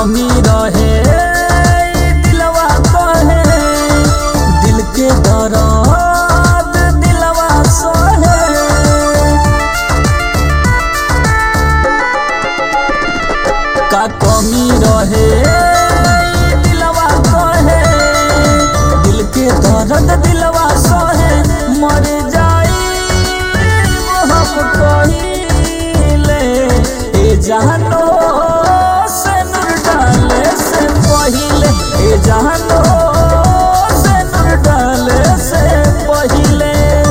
कमी रहे ई दिलवा कहे दिल के दर्द दिलवा सहे का कमी रहे ई दिलवा कहे दिल के दर्द दिलवा सहे मर जाई हम कहिले ए जहानो से नूर डाले से पहिले ए जहानो से नूर डाले से पहिले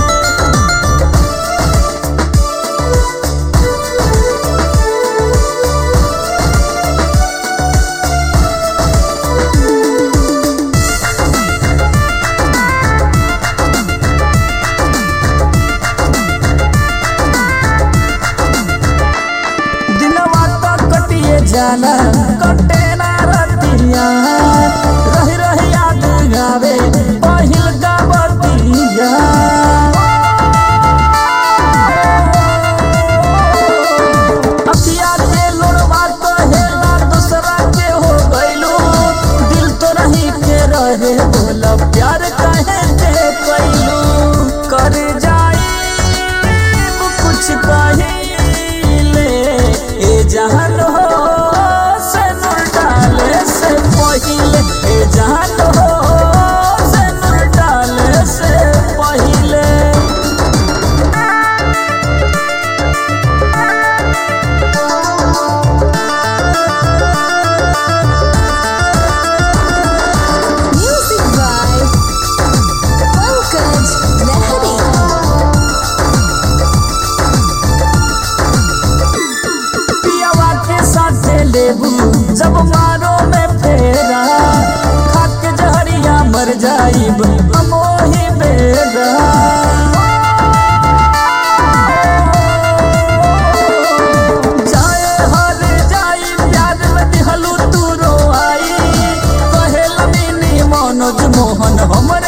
दिनवा तो कटिए जाला कटे ना रतिया रही रही याद गावे पहिल गावतिया अखिया के लोड़वा कहेला दूसरा के हो गइलू दिल तो रही के रहे बोला प्यार कहे के कैलू कर जाई कुछ कहिले ए जहान हो से नूर डाले से पहिले ए जहान हो से नूर डाले से पहिले Music by Pankaj Lahari. पियावा के साथे लेबू जब मारो में फेरा खाक जहरिया मर जाइब हम ओही बेरा जाए हर जाई प्यार में दिहलू तू रोआई कहे लमीनी मनोज मोहन हमर